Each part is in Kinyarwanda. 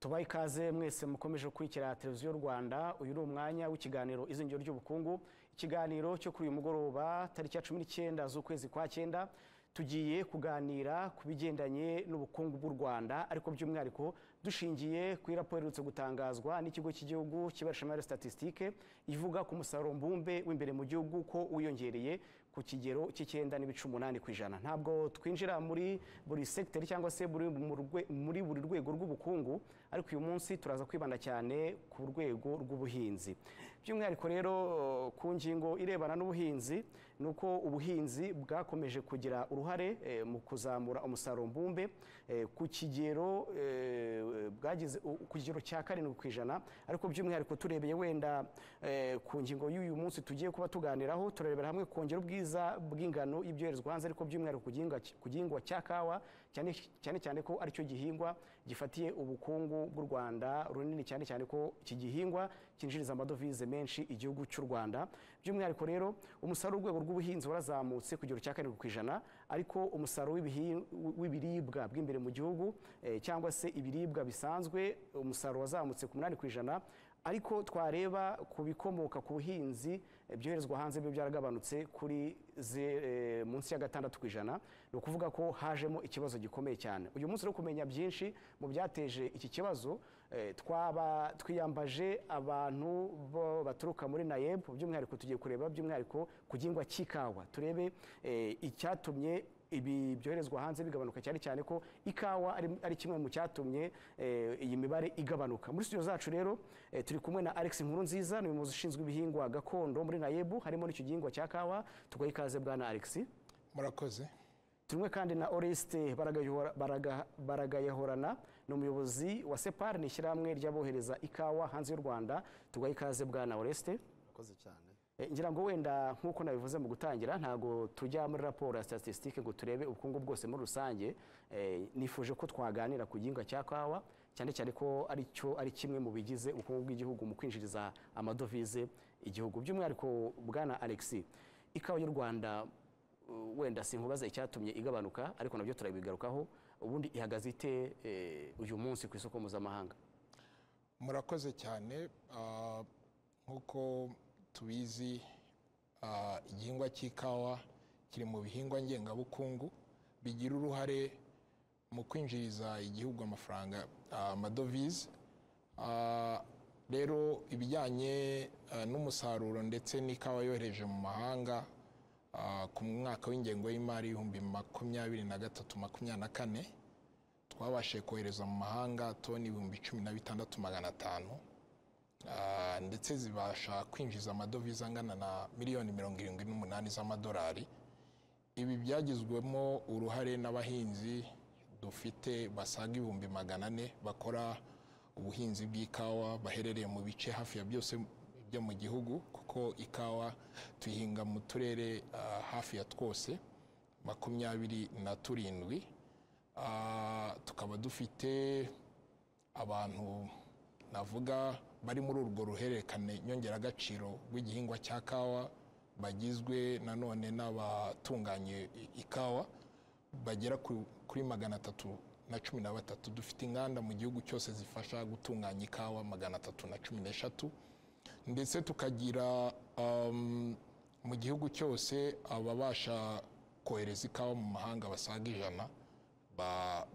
tubahe ikaze mwese mukomeje gukurikira televiziyo rwanda uyu ni umwanya w'ikiganiro izingiro ry'ubukungu ikiganiro cyo kuri uyu mugoroba tariki ya cumi n'icyenda z'ukwezi kwa cyenda tugiye kuganira ku bigendanye n'ubukungu bw'u rwanda ariko by'umwihariko dushingiye kuri raporo iherutse gutangazwa n'ikigo cy'igihugu cy'ibarurishamibare statisitike ivuga ku musaruro mbumbe w'imbere mu gihugu ko wiyongereye ku kigero cy'icyenda n'ibice umunani ku ijana ntabwo twinjira muri buri segiteri cyangwa se muri buri rwego rw'ubukungu ariko uyu munsi turaza kwibanda cyane ku rwego rw'ubuhinzi by'umwihariko rero ku ngingo irebana n'ubuhinzi ni uko ubuhinzi bwakomeje kugira uruhare mu kuzamura umusaruro mbumbe ku kigero bwagize ku kigero cya karindwi ku ijana ariko by'umwihariko turebeye wenda ku ngingo y'uyu munsi tugiye kuba tuganiraho turarebera hamwe kongera ubwiza bw'ingano y'ibyoherezwa hanze ariko by'umwihariko ku gihingwa cya kawa cyane cyane ko aricyo gihingwa gifatiye ubukungu bw'u Rwanda runini cyane cyane ko iki gihingwa cyinjiriza amadovize menshi igihugu cy'u Rwanda by'umwihariko rero umusaruro w'urwego rw'ubuhinzi warazamutse ku kigero cya karindwi ku ijana ariko umusaruro w'ibiribwa bw'imbere mu gihugu cyangwa se ibiribwa bisanzwe umusaruro wazamutse ku munani ku ijana ariko twareba ku bikomoka ku buhinzi byoherezwa hanze byo byaragabanutse kuri munsi ya gatandatu ku ijana ni ukuvuga ko hajemo ikibazo gikomeye cyane uyu munsi rero kumenya byinshi mu byateje iki kibazo twaba twiyambaje abantu baturuka muri nayebu by'umwihariko tugiye kureba by'umwihariko ku gihingwa cy'ikawa turebe icyatumye ibi byoherezwa hanze bigabanuka cyane cyane ko ikawa ari kimwe mu cyatumye iyi mibare igabanuka muri studio zacu rero turi kumwe na Alex Nkurunziza ni umuyobozi ushinzwe ibihingwa gakondo muri Nayebu harimo n'icyo gihingwa cya kawa tugaye ikaze bwana Alex murakoze turumwe kandi na Oreste baragayahorana ni umuyobozi wa Separ ni ishyirahamwe ry'abohereza ikawa hanze y'u Rwanda tugaye ikaze bwana Oreste murakoze cyane ngira ngo wenda nk'uko nabivuze mu gutangira ntabwo tujya muri raporo ya statisitike ngo turebe ubukungu bwose muri rusange nifuje ko twaganira ku gihingwa cya kawa cyane cyane ko aricyo ari kimwe mu bigize ubukungu bw'igihugu mu kwinjiriza amadovize igihugu by'umwihariko bwana Alexi ikawa y'u Rwanda wenda sinkubaza icyatumye igabanuka ariko nabyo turabigarukaho ubundi ihagaze ite uyu munsi ku isoko mpuzamahanga murakoze cyane nk'uko tubizi igihingwa cy'ikawa kiri mu bihingwa ngengabukungu bigira uruhare mu kwinjiriza igihugu amafaranga amadovize rero ibijyanye n'umusaruro ndetse n'ikawa yohereje mu mahanga ku mwaka w'ingengo y'imari y'ibihumbi makumyabiri na gatatu makumyabiri na kane twabashije kohereza mu mahanga toni ibihumbi cumi na bitandatu magana atanu ndetse zibasha kwinjiza amadovize angana na miliyoni mirongo irindwi n'umunani z'amadolari ibi byagizwemo uruhare n'abahinzi dufite basaga ibihumbi magana ane bakora ubuhinzi bw'ikawa baherereye mu bice hafi ya byose byo mu gihugu kuko ikawa tuyihinga mu turere hafi ya twose makumyabiri na turindwi tukaba dufite abantu navuga bari muri urwo ruhererekane nyongeragaciro rw'igihingwa cya kawa bagizwe nanone n'abatunganya ikawa bagera kuri magana atatu na cumi na batatu dufite inganda mu gihugu cyose zifasha gutunganya ikawa magana atatu na cumi n'eshatu ndetse tukagira mu gihugu cyose ababasha kohereza ikawa mu mahanga basaga ijana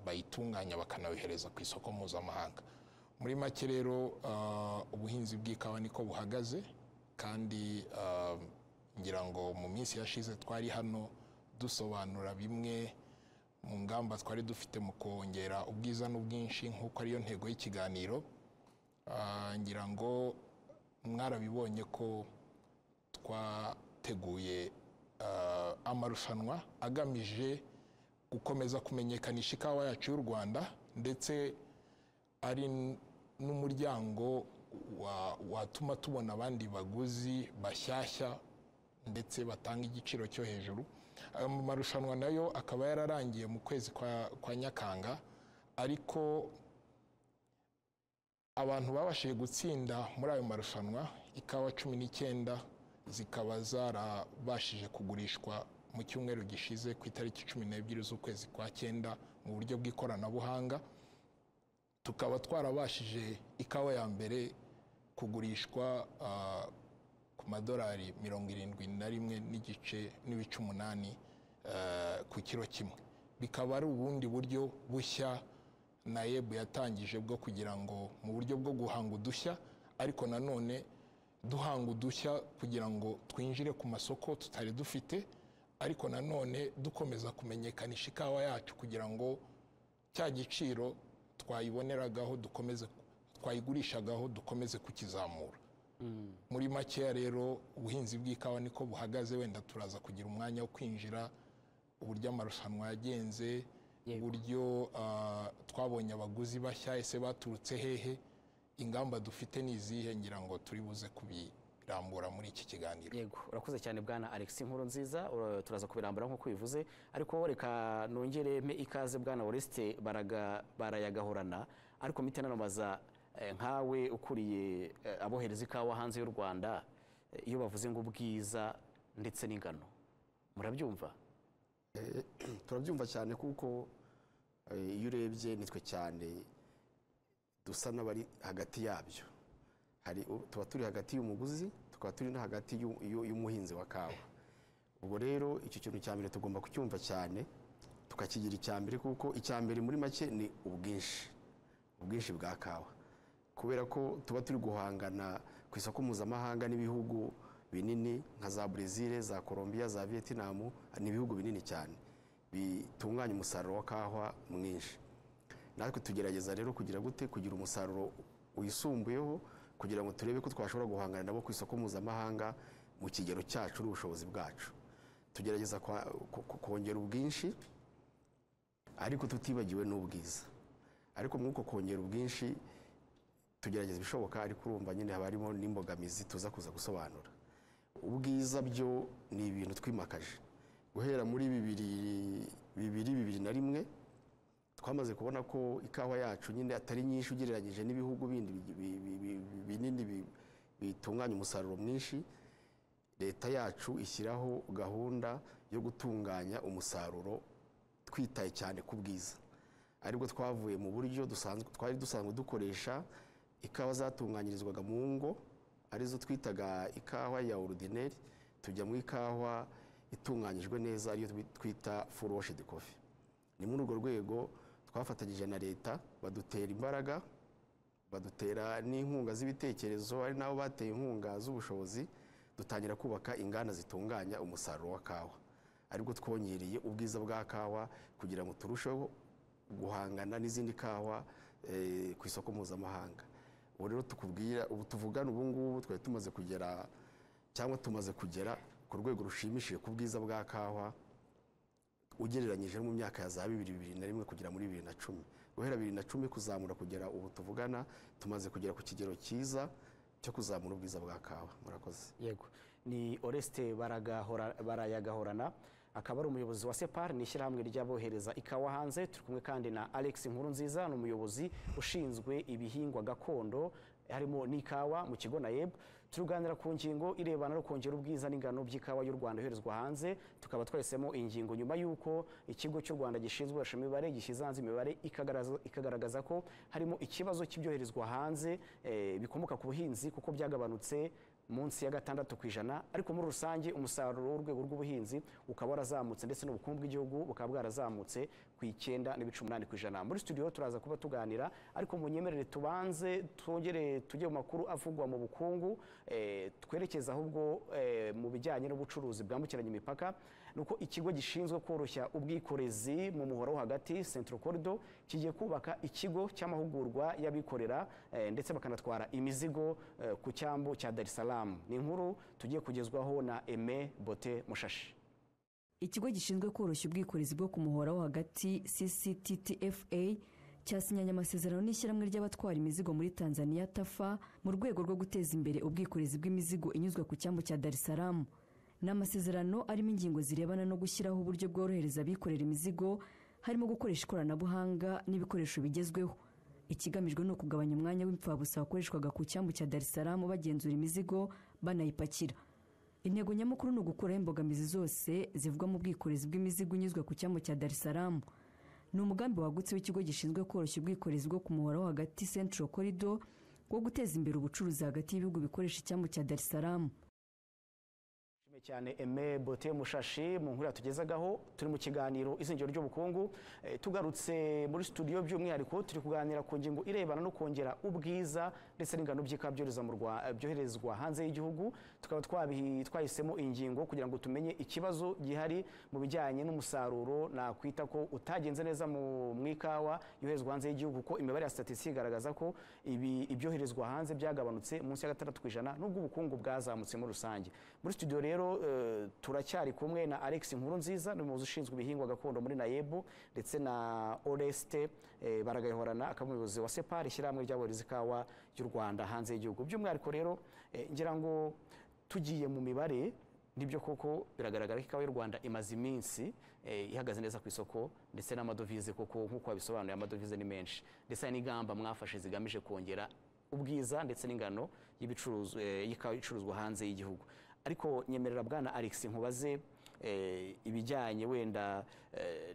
bayitunganya bakanayohereza ku isoko mpuzamahanga muri make rero ubuhinzi bw'ikawa niko buhagaze kandi ngira ngo mu minsi yashize twari hano dusobanura bimwe mu ngamba twari dufite mu kongera ubwiza n'ubwinshi nk'uko ariyo ntego y'ikiganiro ngira ngo mwarabibonye ko twateguye amarushanwa agamije gukomeza kumenyekanisha ikawa yacu y'u rwanda ndetse ari n'umuryango watuma tubona abandi baguzi bashyashya ndetse batanga igiciro cyo hejuru ayo marushanwa nayo akaba yararangiye mu kwezi kwa nyakanga ariko abantu babashije gutsinda muri ayo marushanwa ikawa cumi n'icyenda zikaba zarabashije kugurishwa mu cyumweru gishize ku itariki cumi n'ebyiri z'ukwezi kwa cyenda mu buryo bw'ikoranabuhanga tukaba twarabashije ikawa ya mbere kugurishwa ah, ku madolari mirongo irindwi na rimwe n'igice n'ibice umunani ah, ku kiro kimwe bikaba ari ubundi buryo bushya nayebu yatangije bwo kugira ngo mu buryo bwo guhanga udushya ariko nanone duhanga udushya kugira ngo twinjire ku masoko tutari dufite ariko nanone dukomeza kumenyekanisha ikawa yacu kugira ngo cya giciro twayiboneragaho dukomeze twayigurishagaho dukomeze kukizamura muri makeya rero ubuhinzi bw'ikawa niko buhagaze wenda turaza kugira umwanya wo kwinjira uburyo amarushanwa yagenze Yego. uburyo ah, twabonye abaguzi bashya ese baturutse hehe ingamba dufite ni izihe ngira ngo turi buze kubirambura muri iki kiganiro yego urakoze cyane bwana alex inkuru nziza ura- turaza kubirambura nk'uko ubivuze ariko reka nongere mpe ikaze bwana oreste baraga barayagahorana ariko mpite nanamaza eh, nkawe ukuriye eh, abohereza ikawa hanze y'u rwanda eh, iyo bavuze ngo ubwiza ndetse n'ingano murabyumva turabyumva cyane kuko eh, iyo urebye nitwe cyane dusa n'abari hagati yabyo hari u- tuba turi hagati y'umuguzi tukaba turi no hagati y'u- y'u- y'umuhinzi wa kawa ubwo rero icyo kintu cya mbere tugomba kucyumva cyane tukakigira icya mbere kuko icya mbere muri make ni ubwinshi ubwinshi bwa kawa kubera ko tuba turi guhangana ku isoko mpuzamahanga n'ibihugu binini nka za brezil za colombia za vietnam ni ibihugu binini cyane bitunganya umusaruro wa kawa mwinshi natwe tugerageza rero kugira gute kugira umusaruro wisumbuyeho kugira ngo turebe ko twashobora guhangana nabo ku isoko mpuzamahanga mu kigero cyacu n'ubushobozi bwacu tugerageza kwa- ko- ko- kongera ubwinshi ariko tutibagiwe n'ubwiza ariko mw'uko kongera ubwinshi tugerageza ibishoboka ariko urumva nyine haba harimo n'imbogamizi tuza kuza gusobanura ubwiza byo ni ibintu twimakaje guhera muri bibiri bibiri bibiri na rimwe twamaze kubona ko ikawa yacu nyine atari nyinshi ugereranyije n'ibihugu bindi bi- bi- bi- bi- binini bi- bitunganya umusaruro mwinshi leta yacu ishyiraho gahunda yo gutunganya umusaruro twitaye cyane ku bwiza aribwo twavuye mu buryo dusanzwe twari dusanzwe dukoresha ikawa zatunganyirizwaga mu ngo arizo twitaga ikawa ya orudineri tujya mu ikawa itunganyijwe neza ariyo twi- twita furoshidi kofi ni muri urwo rwego twafatanyije na leta badutera imbaraga badutera n'inkunga z'ibitekerezo ari nabo bateye inkunga z'ubushobozi dutangira kubaka inganda zitunganya umusaruro wa kawa aribwo twongereye ubwiza bwa kawa kugira ngo turusheho guhangana n'izindi kawa eh, ku isoko mpuzamahanga ubu rero tukubwira ubu tuvugana ubu ngubu twari tumaze kugera cyangwa tumaze kugera ku rwego rushimishije ku bwiza bwa kawa ugereranyije no mu myaka ya za bibiri bibiri na rimwe kugera muri bibiri na cumi guhera bibiri na cumi kuzamura kugera ubu tuvugana tumaze kugera ku kigero cyiza cyo kuzamura ubwiza bwa kawa murakoze yego ni oreste baragahora- barayagahorana akaba ari umuyobozi wa separ ni ishyirahamwe ry'abohereza ikawa hanze turi kumwe kandi na alex nziza ni umuyobozi ushinzwe ibihingwa gakondo harimo n'ikawa mu kigo nayeb turuganira ku ngingo irebana no kongera ubwiza n'ingano by'ikawa y'u rwanda yoherezwa hanze tukaba twahisemo ingingo nyuma y'uko ikigo cy'u rwanda gishinzwe gukoresha imibare gishyize hanze imibare ikagaragaza- ikagaragaza ko harimo ikibazo cy'ibyoherezwa hanze eh, bikomoka ku buhinzi kuko byagabanutse munsi ya gatandatu ku ijana ariko muri rusange umusaruro w'urwego rw'ubuhinzi ukaba warazamutse ndetse n'ubukungu bw'igihugu bukaba bwarazamutse ku icyenda n'ibice umunani ku ijana muri studio turaza kuba tuganira ariko munyemerere tubanze twongere tujye mu makuru avugwa mu bukungu eh, twerekeze ahubwo eh, mu bijyanye n'ubucuruzi bwambukiranya imipaka nuko ikigo gishinzwe koroshya ubwikorezi mu muhora wo hagati centro corridor kigiye kubaka ikigo cy'amahugurwa y'abikorera eh, ndetse bakanatwara imizigo eh, ku cyambu cya Dar es Salaam ni inkuru tugiye kugezwaho na Aime Bote Mushashi ikigo gishinzwe koroshya ubwikorezi bwo ku muhora wo hagati ccttfa cyasinyanye amasezerano n'ishyirahamwe ry'abatwara imizigo muri tanzania tafa mu rwego rwo guteza imbere ubwikorezi bw'imizigo inyuzwa ku cyambu cya dar es salaam ni amasezerano arimo ingingo zirebana no gushyiraho uburyo bworohereza abikorera imizigo harimo gukoresha ikoranabuhanga n'ibikoresho bigezweho ikigamijwe ni ukugabanya umwanya w'imfabusa wakoreshwaga ku cyambu cya dar es salaam bagenzura imizigo banayipakira intego nyamukuru ni ugukuraho imbogamizi zose zivugwa mu bwikorezi bw'imizigo inyuzwa ku cyambu cya dar es salaam ni umugambi wagutse w'ikigo gishinzwe koroshya ubwikorezi bwo ku muhora wo hagati central corridor wo guteza imbere ubucuruzi hagati y'ibihugu bikoresha icyambu cya dar es salaam Nshimiye cyane eme bote mushashi mu nkuru yatugezagaho turi mu kiganiro izingiro ry'ubukungu Eh, tugarutse muri studio by'umwihariko turi kuganira ku ngingo irebana no kongera ubwiza ndetse n'ingano by'ika byohereza mu Rwa- byoherezwa hanze y'igihugu tukaba twabihi- twahisemo iyi ngingo kugira ngo tumenye ikibazo gihari mu bijyanye n'umusaruro nakwita ko utagenze neza mu mu ikawa yoherezwa hanze y'igihugu kuko imibare ya statisi igaragaza ko ibi- ibyoherezwa hanze byagabanutse munsi ya gatandatu ku ijana nubwo ubukungu bwazamutse muri rusange muri studio rero eh, turacyari kumwe na Alex Nkurunziza ni umuyobozi ushinzwe ibihingwa gakondo muri Nayebu ndetse na Oreste eh, Baragayihorana akaba umuyobozi wa Separ ishyirahamwe ry'aborezi ikawa y'u Rwanda hanze y'igihugu by'umwihariko rero eh, ngira ngo tugiye mu mibare nibyo koko biragaragara ko ikawa y'u Rwanda imaze iminsi eh, ihagaze neza ku isoko ndetse n'amadovize koko nk'uko wabisobanuye amadovize ni menshi ndetse hari n'ingamba mwafashe zigamije kongera ubwiza ndetse n'ingano y'ibicuruzwa eh, y'ikawa icuruzwa hanze y'igihugu ariko nyemerera bwana Alex nkubaze eh, ibijyanye wenda eh,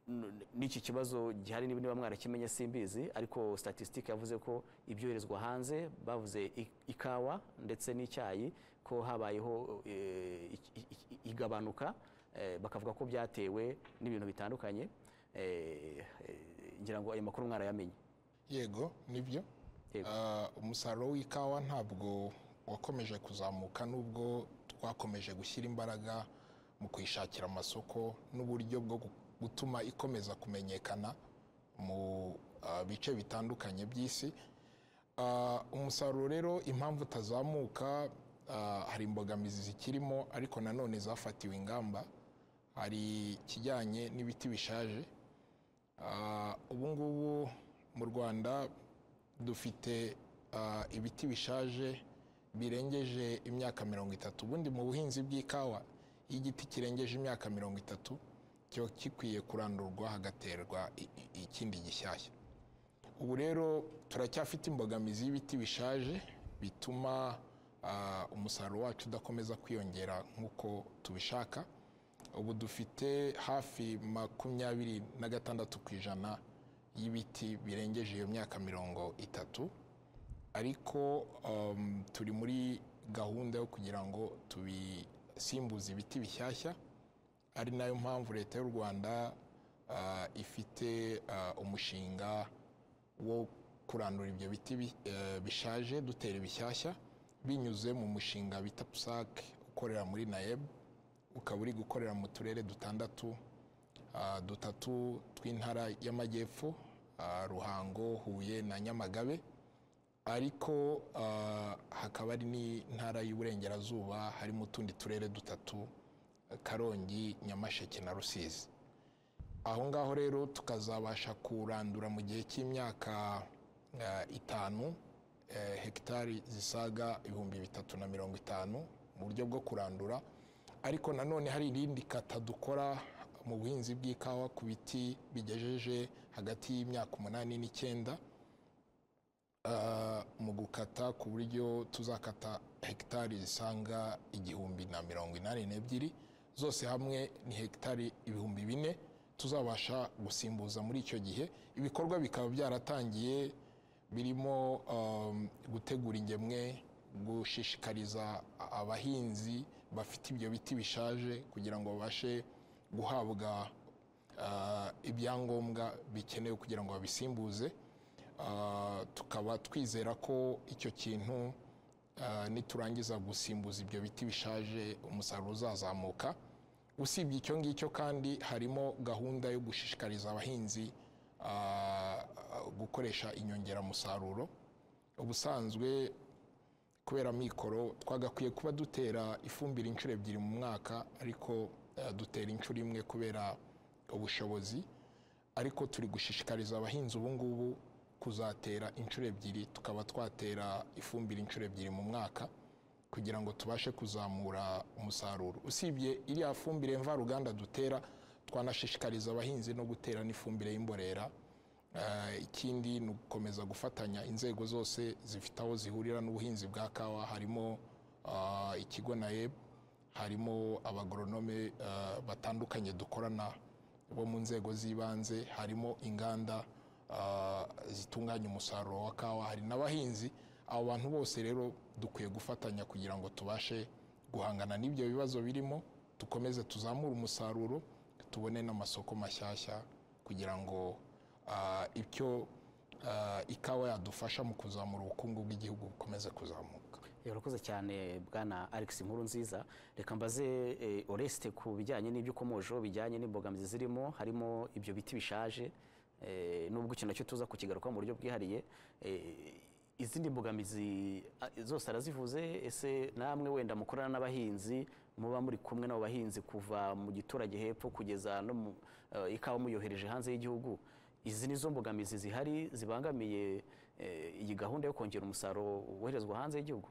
n- n'iki kibazo gihari niba niba mwarakimenye simbizi ariko statistique yavuze ko ibyoherezwa hanze bavuze i- ikawa ndetse n'icyayi ko habayeho eh, i- i- i- igabanuka eh, bakavuga ko byatewe n'ibintu bitandukanye eh, eh, ngira ngo ayo makuru mwarayamenye yego nibyo Yego. Ah, umusaruro w'ikawa ntabwo wakomeje kuzamuka nubwo twakomeje gushyira imbaraga mu kuyishakira amasoko n'uburyo bwo gu- gutuma ikomeza kumenyekana mu ah, bice bitandukanye by'isi Ah, umusaruro rero impamvu utazamuka ah, hari imbogamizi zikirimo ariko nanone zafatiwe ingamba hari ikijyanye n'ibiti bishaje Ah, ubu ngubu mu rwanda dufite ah, ibiti bishaje birengeje imyaka mirongo itatu ubundi mu buhinzi bw'ikawa iyo igiti kirengeje imyaka mirongo itatu kiba gikwiye kurandurwa hagaterwa i- i- ikindi gishyashya ubu rero turacyafite imbogamizi y'ibiti bishaje bituma ah, umusaruro wacu udakomeza kwiyongera nk'uko tubishaka ubu dufite hafi makumyabiri na gatandatu ku ijana y'ibiti birengeje iyo myaka mirongo itatu ariko um, turi muri gahunda yo kugira ngo tubisimbuze ibiti bishyashya ari nayo mpamvu leta y'u rwanda ah, ifite ah, umushinga wo kurandura ibyo biti bi- eh, bishaje dutera ibishyashya binyuze mu mushinga bita psac ukorera muri naeb ukaba uri gukorera mu turere dutandatu ah, dutatu tw'intara y'amajyepfo ah, ruhango huye na nyamagabe ariko ah, hakaba ari n'intara y'uburengerazuba harimo utundi turere dutatu eh, karongi nyamasheke na rusizi aho ngaho rero tukazabasha kurandura mu gihe cy'imyaka eh, itanu eh, hegitari zisaga ibihumbi bitatu na mirongo itanu mu buryo bwo kurandura ariko nanone hari irindi kata dukora mu buhinzi bw'ikawa ku biti bigejeje hagati y'imyaka umunani n'icyenda Ah, mu gukata ku buryo tuzakata hegitari zisanga igihumbi na mirongo inani n'ebyiri zose hamwe ni hegitari ibihumbi bine tuzabasha gusimbuza muri icyo gihe ibikorwa bikaba byaratangiye birimo um, gutegura ingemwe gushishikariza a- abahinzi bafite ibyo biti bishaje kugira ngo babashe guhabwa ah, ibyangombwa bikenewe kugira ngo babisimbuze Ah, tukaba twizera ko icyo kintu ah, niturangiza gusimbuza ibyo biti bishaje umusaruro uzazamuka usibye icyo ngicyo kandi harimo gahunda yo gushishikariza abahinzi ah, gukoresha inyongeramusaruro ubusanzwe kubera mikoro twagakwiye kuba dutera ifumbire inshuro ebyiri mu mwaka ariko eh, dutera inshuro imwe kubera ubushobozi ariko turi gushishikariza abahinzi ubu ngubu kuzatera inshuro ebyiri tukaba twatera ifumbire inshuro ebyiri mu mwaka kugira ngo tubashe kuzamura umusaruro usibye iriya fumbire mvaruganda dutera twanashishikariza abahinzi no gutera n'ifumbire y'imborera Eh, ikindi ni ugukomeza gufatanya inzego zose zifite aho zihurira n'ubuhinzi bwa kawa harimo ah, ikigo naeb harimo abagoronome eh, batandukanye dukorana bo mu nzego z'ibanze harimo inganda ah, zitunganya umusaruro wa kawa hari n'abahinzi abo bantu bose rero dukwiye gufatanya kugira ngo tubashe guhangana n'ibyo bibazo birimo dukomeze tuzamure umusaruro tubone n'amasoko mashyashya kugira ngo ah, icyo ah, ikawa yadufasha mu kuzamura ubukungu bw'igihugu bukomeze kuzamuka urakoze cyane bwana alex nkuru nziza reka mbaze eh, oreste ku bijyanye n'ibyo ukomojeho bijyanye n'imbogamizi zirimo harimo ibyo biti bishaje eh, n'ubwo ikintu nacyo tuza kukigaruka mu buryo bwihariye eh, izindi mbogamizi ah, zose arazivuze ese namwe wenda mukorana n'abahinzi muba muri kumwe n'abo bahinzi kuva mu giturage hepfo kugeza no mu eh, ikawa muyohereje hanze y'igihugu izi ni zo mbogamizi zihari zibangamiye eh, iyi gahunda yo kongera umusaruro woherezwa hanze y'igihugu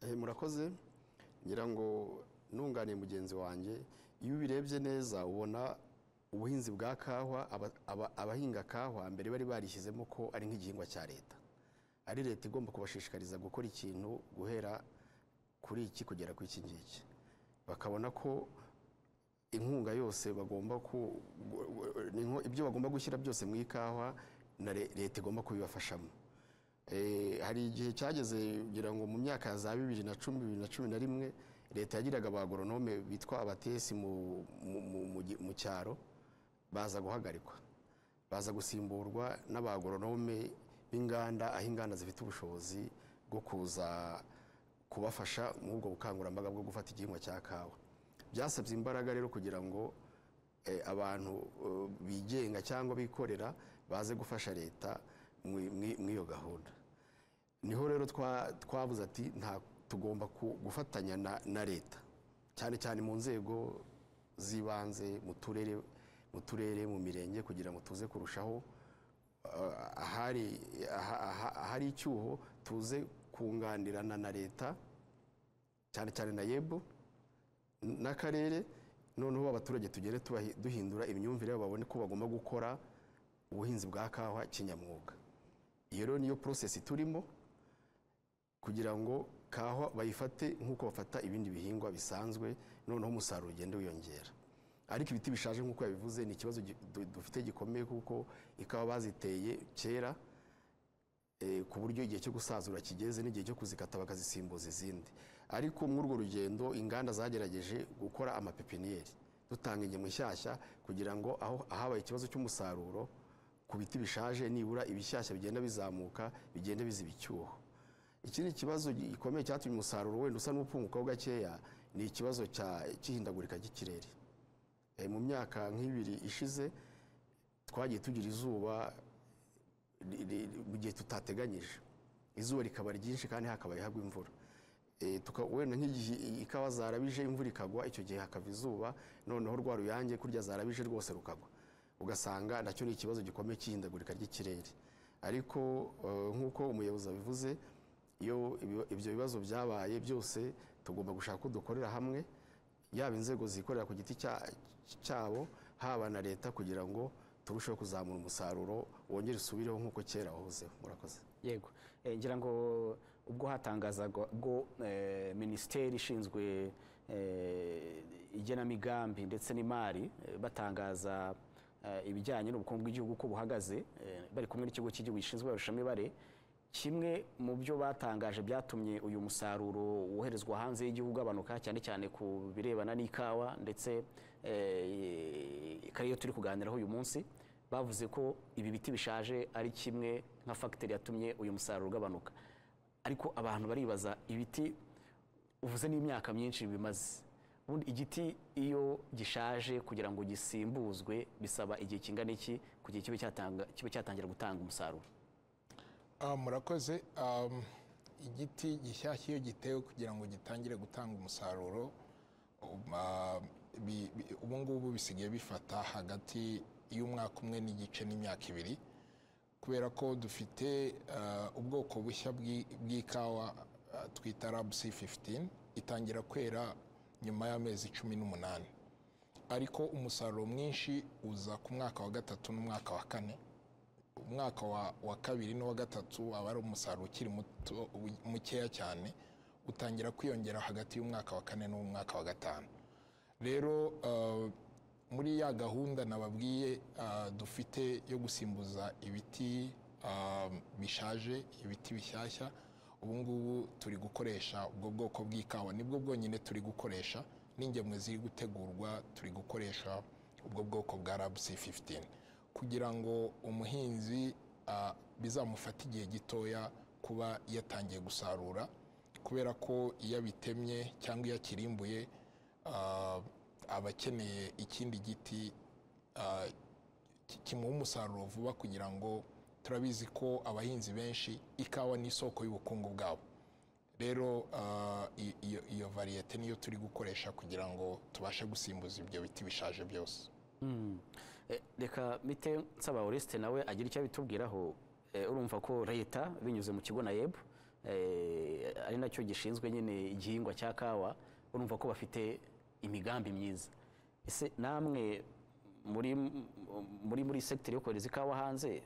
Eh, murakoze ngira ngo nunganiye mugenzi wanjye iyo ubirebye neza ubona ubuhinzi bwa kawa aba- aba- abahinga kawa mbere bari barishyizemo ko ari nk'igihingwa cya leta ari leta igomba kubashishikariza gukora ikintu guhera kuri iki kugera ku iki ngiki bakabona ko inkunga yose bagomba ku gu- gu- ninko- ibyo bagomba gushyira byose mu ikawa na le- leta igomba kubibafashamo Eh, hari igihe cyageze ngira ngo mu myaka ya za bibiri na cumi bibiri na cumi na rimwe leta yagiraga abagoronome bitwa abatesi mu, mu, mu, mu, gi- mu cyaro baza guhagarikwa baza gusimburwa n'abagoronome b'inganda aho inganda zifite ubushobozi bwo kuza kubafasha muri ubwo bukangurambaga bwo gufata igihingwa cya kawa byasabye imbaraga rero kugira ngo eh, abantu eh, bigenga cyangwa bikorera baze gufasha leta mu- mu- muri iyo gahunda niho rero twa- twabuze ati nta tugomba ku- gufatanya na- na leta cyane cyane mu nzego z'ibanze mu turere mu turere mu mirenge kugira ngo tuze kurushaho eh, ahari aha- aha- ahari icyuho tuze kunganirana na leta cyane cyane na yebo n'akarere noneho abaturage tugere tubahi- duhindura imyumvire yabo babone ko bagomba gukora ubuhinzi bwa kawa kinyamwuga iyo rero niyo porosesi turimo kugira ngo kawa bayifate nk'uko bafata ibindi bihingwa bisanzwe noneho umusaruro ugende wiyongera ariko ibiti bishaje nk'uko yabivuze ni ikibazo gi- du- dufite gikomeye kuko ikawa baziteye kera eh, ku buryo igihe cyo gusazura kigeze n'igihe cyo kuzikata bakazisimbuza izindi ariko muri urwo rugendo inganda zagerageje gukora amapepiniyeri dutanga ingemwe nshyashya kugira ngo aho ahabaye ikibazo cy'umusaruro ku biti bishaje nibura ibishyashya bigenda bizamuka bigenda biziba icyuho ikindi kibazo gikomeye cyatumye umusaruro wenda usa n'upungukaho gakeya ni ikibazo cya- cy'ihindagurika ry'ikirere Eh, mu myaka nk'ibiri ishize twagiye tugira izuba li- li- li- mu gihe tutateganyije izuba rikaba ryinshi kandi hakabaye hagwa imvura Eh, tuka- wenda nk'igihe i- ikawa zarabije imvura ikagwa icyo gihe hakava izuba noneho rwa ruyange kurya zarabije rwose rukagwa ugasanga nacyo ni ikibazo gikomeye cy'ihindagurika ry'ikirere ariko eh, nk'uko umuyobozi abivuze iyo ibi- ibyo bibazo byabaye byose tugomba gushaka ko dukorera hamwe yaba inzego zikorera ku giti cya- cyabo haba na leta kugira ngo turusheho kuzamura umusaruro wongere usubireho nk'uko kera wahozeho murakoze yego Eh, ngira ngo ubwo hatangazaga ubwo eh, minisiteri ishinzwe eh, igenamigambi ndetse n'imari eh, batangaza eh, ibijyanye n'ubukungu bw'igihugu uko buhagaze eh, bari kumwe n'ikigo cy'igihugu gishinzwe ibarushamibare kimwe mu byo batangaje byatumye uyu musaruro woherezwa hanze y'igihugu ugabanuka cyane cyane ku birebana n'ikawa ndetse eh, ikaba ariyo turi kuganiraho uyu munsi bavuze ko ibi biti bishaje ari kimwe nka fagiteri yatumye uyu musaruro ugabanuka ariko abantu baribaza ibiti uvuze n'imyaka myinshi bimaze ubundi igiti iyo gishaje kugira ngo gisimbuzwe bisaba igihe kingana iki kugira kibe cyatanga kibe cyatangira gutanga umusaruro Ah, murakoze Am, igiti gishyashya iyo gitewe kugira ngo gitangire gutanga umusaruro um, ah, bi- bi- ubu ngubu bisigaye bifata hagati y'umwaka umwe n'igice n'imyaka ibiri kubera ko dufite ah, ubwoko bushya bw'i- bw'ikawa ah, twita rabusi 15 itangira kwera nyuma y'amezi cumi n'umunani ariko umusaruro mwinshi uza ku mwaka wa gatatu n'umwaka wa kane umwaka wa, wa kabiri n'uwa gatatu aba ari umusaruro ukiri muto- mukeya cyane utangira kwiyongera hagati y'umwaka wa kane n'umwaka wa gatanu rero uh, muri ya gahunda nababwiye ah, dufite yo gusimbuza ibiti ah, bishaje ibiti bishyashya ubu ngubu turi gukoresha ubwo bwoko bw'ikawa nibwo bwonyine turi gukoresha n'ingemwe ziri gutegurwa turi gukoresha ubwo bwoko bwa rabusi 15 kugira ngo umuhinzi ah, bizamufate igihe gitoya kuba yatangiye gusarura kubera ko iyo abitemye cyangwa iyo akirimbuye ah, aba akeneye ikindi giti ah, ki- kimuha umusaruro vuba kugira ngo turabizi ko abahinzi benshi ikawa ni isoko y'ubukungu bwabo rero ah, i- iyo- iyo variyete niyo turi gukoresha kugira ngo tubashe gusimbuza ibyo biti bishaje byose Eh, reka bite nsaba Oreste nawe agira icyo abitubwiraho Eh, urumva ko leta binyuze mu kigo nayeb eh, ari nacyo gishinzwe nyine igihingwa cya kawa urumva ko bafite imigambi myiza ese namwe muri muri muri sekiteri yo kohereza ikawa hanze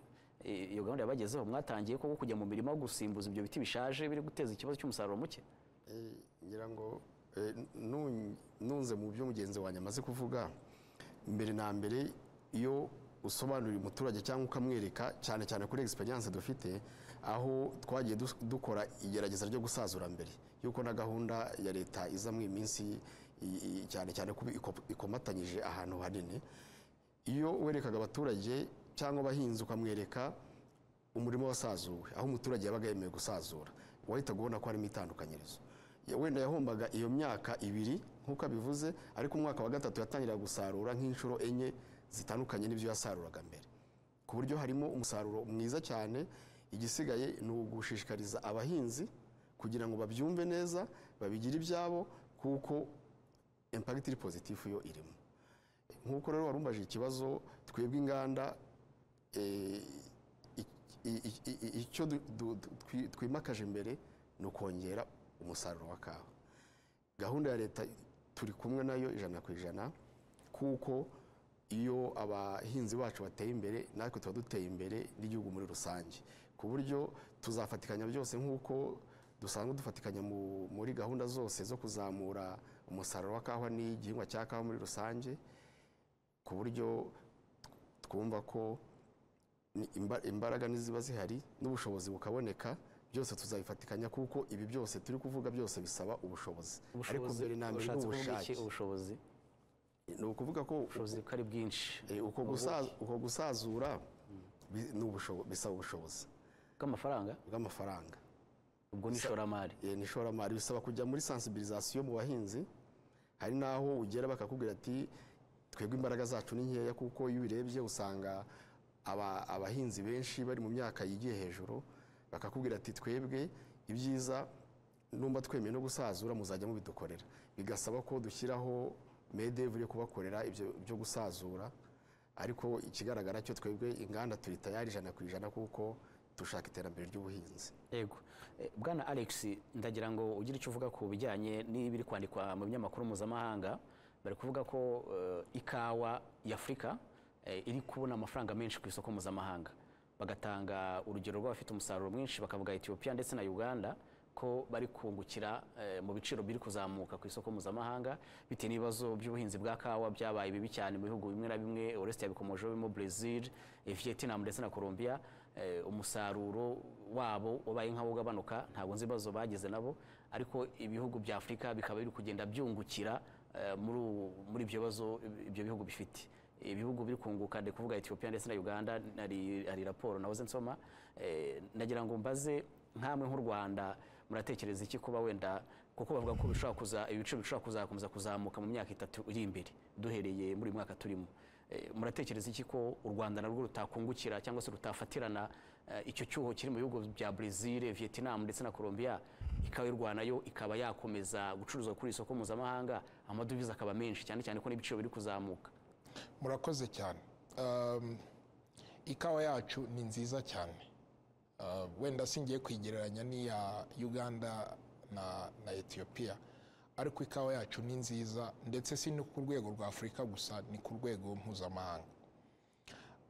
eh, iyo gahunda yabagezeho mwatangiye koko kujya mu mirima gusimbuza ibyo biti bishaje biri guteza ikibazo cy'umusaruro muke Eh, ngira ngo eh, nun- nunze mu byo mugenzi wanjye amaze kuvuga mbere na mbere iyo usobanurira umuturage cyangwa ukamwereka cyane cyane kuri egisperiyanse dufite aho twagiye dus- dukora igerageza ryo gusazura mbere yuko na gahunda ya leta iza mu iminsi i- i- cyane cyane kuba iko- ikomatanyije ahantu hanini iyo werekaga abaturage cyangwa abahinzi ukamwereka umurimo wasazuwe aho umuturage yabaga yemewe gusazura wahitaga ubona ko harimo itandukanyirizo Ya- wenda yahombaga iyo myaka ibiri nk'uko abivuze ariko umwaka wa gatatu yatangiraga gusarura nk'inshuro enye zitandukanye n'ibyo yasaruraga mbere ku buryo harimo umusaruro mwiza cyane igisigaye ni ugushishikariza abahinzi kugira ngo babyumve neza babigire ibyabo kuko impagiti iri pozitifu yo irimo nk'uko rero warumbaje ikibazo twebwe inganda eh, i- i- i- i- icyo du- du- du- twi- twimakaje imbere ni ukongera umusaruro wa kawa gahunda ya leta turi kumwe nayo ijana ku ijana kuko iyo abahinzi bacu bateye imbere natwe tuba duteye imbere n'igihugu muri rusange ku buryo tuzafatikanya byose nk'uko dusanzwe dufatikanya mu- muri gahunda zose zo kuzamura umusaruro wa kawa n'igihingwa cya kawa muri rusange ku buryo twumva ko ni imba- imbaraga niziba zihari n'ubushobozi bukaboneka byose tuzabifatikanya kuko ibi byose turi kuvuga byose bisaba ubushobozi ariko mbere na mbere ushatse ni kuvuga iki? ubushake ubushobozi ni ukuvuga ko ubushobozi ko ari bwinshi eh, uko gusa- uko gusazura bi- ni ubushobo- bisaba ubushobozi bw'amafaranga bw'amafaranga ubwo ni ishoramari Eh, ni ishoramari bisaba kujya muri sensibilisation mu bahinzi hari n'aho ugera bakakubwira ati twebwe imbaraga zacu ni nkeya kuko iyo ubirebye usanga aba- abahinzi benshi bari mu myaka yigiye hejuru bakakubwira ati twebwe ibyiza numba twemeye no gusazura muzajya mubidukorera bigasaba ko dushyiraho medevu yo kubakorera ibyo byo gusazura ariko ikigaragara cyo twebwe inganda turi tayari ijana ku ijana kuko dushaka iterambere ry'ubuhinzi yego Eh, bwana alex ndagira ngo ugire icyo uvuga ku bijyanye n'ibiri kwandikwa mu binyamakuru mpuzamahanga bari kuvuga ko eh, ikawa y'afurika eh, iri kubona amafaranga menshi ku isoko mpuzamahanga bagatanga urugero rw'abafite umusaruro mwinshi bakavuga etiyopiya ndetse na uganda ko bari kungukira eh, mu biciro biri kuzamuka ku isoko mpuzamahanga bitewe n'ibibazo by'ubuhinzi bwa kawa byabaye bibi cyane mu bihugu bimwe na bimwe oreste yabikomojeho birimo brezil eh, vietnam ndetse na colombia eh, umusaruro wabo wabaye nk'aho ugabanuka ntabwo nzi ibibazo bagize nabo ariko ibihugu bya afurika bikaba biri kugenda byungukira eh, muri ubu- muri ibyo bibazo ibyo bihugu bifite ibihugu biri kunguka ndi kuvuga etiyopiya ndetse na uganda hari hari raporo nahoze nsoma Eh, nagira ngo mbaze nkamwe nk'u rwanda muratekereza iki kuba wenda kuko bavuga ko bishobora kuza ibiciro bishobora kuzakomeza kuzamuka mu myaka itatu iri imbere duhereye muri uyu mwaka turimo Eh, muratekereza iki ko u rwanda narwo rutakungukira cyangwa se rutafatirana eh, icyo cyuho kiri mu bihugu bya brezil vietnam ndetse na colombia ikawa y'u rwanda yo ikaba yakomeza gucuruzwa kuri isoko mpuzamahanga amadovize akaba menshi cyane cyane ko n'ibiciro biri kuzamuka murakoze cyane Um, ikawa yacu ni nziza cyane Uh, wenda singiye kuyigereranya n'iya uganda na, na etiyopiya ariko ikawa yacu ni nziza ndetse si no ku rwego rwa afurika gusa ni ku rwego mpuzamahanga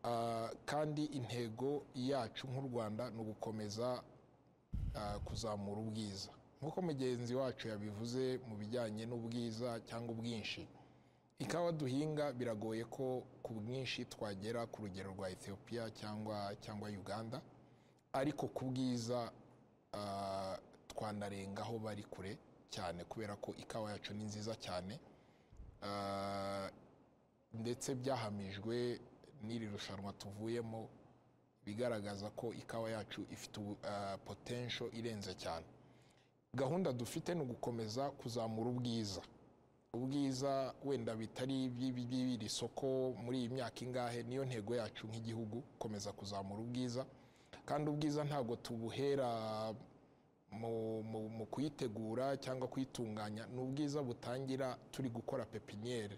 Uh, kandi intego yacu nk'u rwanda ni ugukomeza uh, kuzamura ubwiza nk'uko mugenzi wacu yabivuze mu bijyanye n'ubwiza cyangwa ubwinshi ikawa duhinga biragoye ko ku bwinshi twagera ku rugero rwa ethiopia cyangwa cyangwa uganda ariko ku bwiza ah, twanarengaho bari kure cyane kubera ko ikawa yacu ni nziza cyane Ah, ndetse byahamijwe n'iri rushanwa tuvuyemo bigaragaza ko ikawa yacu ifite ubu- ah, potential irenze cyane gahunda dufite ni ugukomeza kuzamura ubwiza ubwiza wenda bitari iby'ibi- by'iri soko muri iyi myaka ingahe niyo ntego yacu nk'igihugu gukomeza kuzamura ubwiza kandi ubwiza ntabwo tubuhera mu, mu, mu kuyitegura cyangwa kuyitunganya ni ubwiza butangira turi gukora pepiniyeri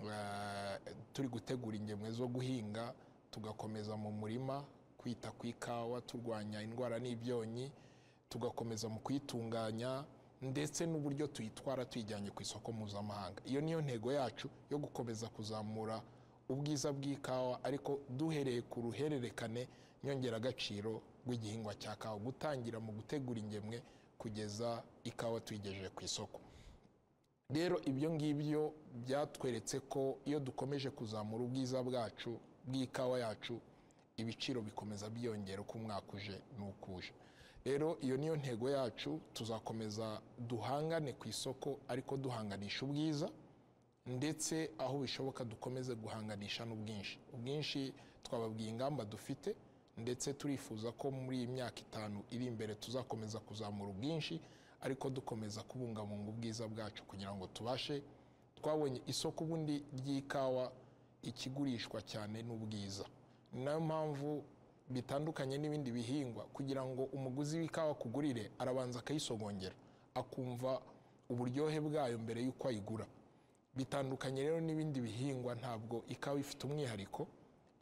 Eh, turi gutegura ingemwe zo guhinga tugakomeza mu murima kwita ku ikawa turwanya indwara n'ibyonyi tugakomeza mu kuyitunganya ndetse n'uburyo tuyitwara tuyijyanye ku isoko mpuzamahanga iyo niyo ntego yacu yo gukomeza kuzamura ubwiza bw'ikawa ariko duhereye ku ruhererekane nyongeragaciro rw'igihingwa cya kawa gutangira mu gutegura ingemwe kugeza ikawa tuyigejeje ku isoko rero ibyo ngibyo byatweretse ko iyo dukomeje kuzamura ubwiza bwacu bw'ikawa yacu ibiciro bikomeza byiyongera uko umwaka uje n'uko uje rero iyo niyo ntego yacu tuzakomeza duhangane ku isoko ariko duhanganisha ubwiza ndetse aho bishoboka dukomeze guhanganisha n'ubwinshi ubwinshi twababwiye ingamba dufite ndetse turifuza ko muri iyi myaka itanu iri imbere tuzakomeza kuzamura ubwinshi ariko dukomeza kubungabunga ubwiza bwacu kugira ngo tubashe twabonye isoko ubundi ry'ikawa ikigurishwa cyane n'ubwiza ni nayo mpamvu bitandukanye n'ibindi bihingwa kugira ngo umuguzi w'ikawa akugurire arabanza akayisogongera akumva uburyohe bwayo mbere y'uko ayigura bitandukanye rero n'ibindi bihingwa ntabwo ikawa ifite umwihariko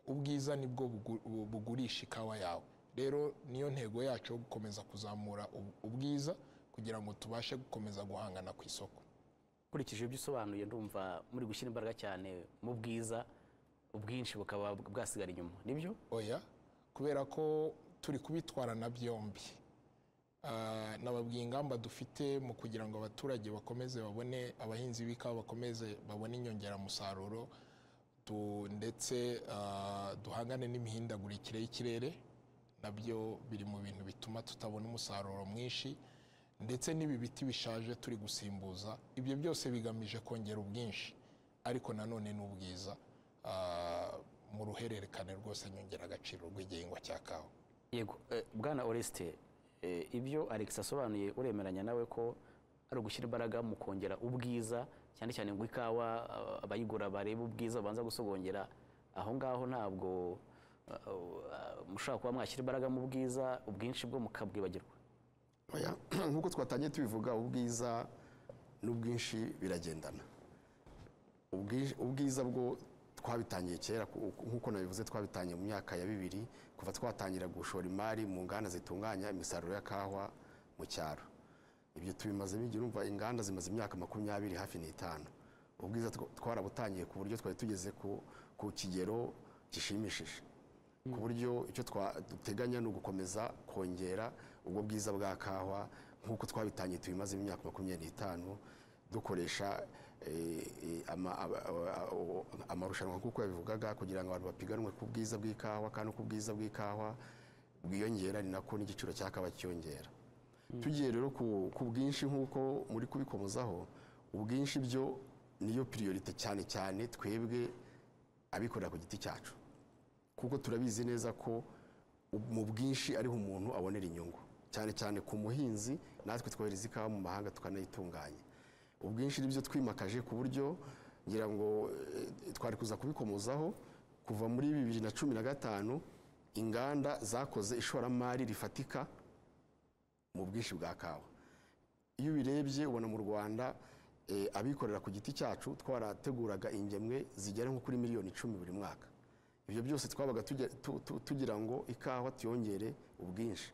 ubwiza nibwo bugu- bu- bugurisha ikawa yawe rero niyo ntego yacu yo gukomeza kuzamura ubu- ubwiza kugira ngo tubashe gukomeza guhangana ku isoko nkurikije ibyo usobanuye ndumva muri gushyira imbaraga cyane mu bwiza ubwinshi bukaba bwasigara inyuma nibyo oya kubera ko turi kubitwarana byombi Ah, nababwiye ingamba dufite mu kugira ngo abaturage bakomeze babone abahinzi b'ikawa bakomeze babone inyongeramusaruro tu- ndetse ah, duhangane n'imihindagurikire y'ikirere nabyo biri mu bintu bituma tutabona umusaruro mwinshi ndetse n'ibi biti bishaje turi gusimbuza ibyo byose bigamije kongera ubwinshi ariko nanone n'ubwiza ah, mu ruhererekane rwose nyongeragaciro rw'igihingwa cya kawa yego eh, bwana oreste eh, ibyo alex asobanuye uremeranya nawe ko ari ugushyira imbaraga mu kongera ubwiza cyane cyane ngo ikawa ah, abayigura barebe ubwiza babanza gusogongera aho ngaho ntabwo ah, ah, mushobora kuba mwashyira imbaraga mu bwiza ubwinshi bwo mukabwibagirwa Oya, nk'uko twatangiye tubivuga ubwiza n'ubwinshi biragendana Ubwi- ubwiza bwo twabitangiye kera ku- nk'uko nabivuze twabitangiye mu myaka ya bibiri kuva twatangira gushora imari mu nganda zitunganya imisaruro ya kawa mu cyaro ibyo tubimazemo igihe urumva inganda zimaze imyaka makumyabiri hafi n'itanu ubwiza tw- twarabutangiye ku buryo twari tugeze ku- ku kigero gishimishije ku buryo icyo twa- duteganya ni ugukomeza kongera ubwo bwiza bwa kawa nk'uko twabitangiye tubimaze imyaka makumyabiri n'itanu dukoresha eh, eh, ama- aba- aba- aba- amarushanwa nk'uko yabivugaga kugira ngo abantu bapiganwe ku bwiza bw'ikawa kandi uko ubwiza bw'ikawa bwiyongera ni nako n'igiciro cya kawa cyiyongera tugiye rero ku ku bwinshi nk'uko muri kubikomozaho ubwinshi byo niyo piriyorite cyane cyane twebwe abikorera ku giti cyacu kuko turabizi neza ko u- mu bwinshi ariho umuntu abonera inyungu cyane cyane ku muhinzi natwe twohereza ikawa mu mahanga tukanayitunganya ubwinshi nibyo twimakaje ku buryo ngira ngo eh, twari kuza kubikomozaho kuva muri bibiri na cumi na gatanu inganda zakoze ishoramari rifatika mu bwinshi bwa kawa iyo ubirebye ubona mu rwanda eh, abikorera ku giti cyacu twarateguraga ingemwe zigera nko kuri miliyoni icumi buri mwaka ibyo byose twabaga tujya- tu- tu- tugira ngo ikawa tuyongere ubwinshi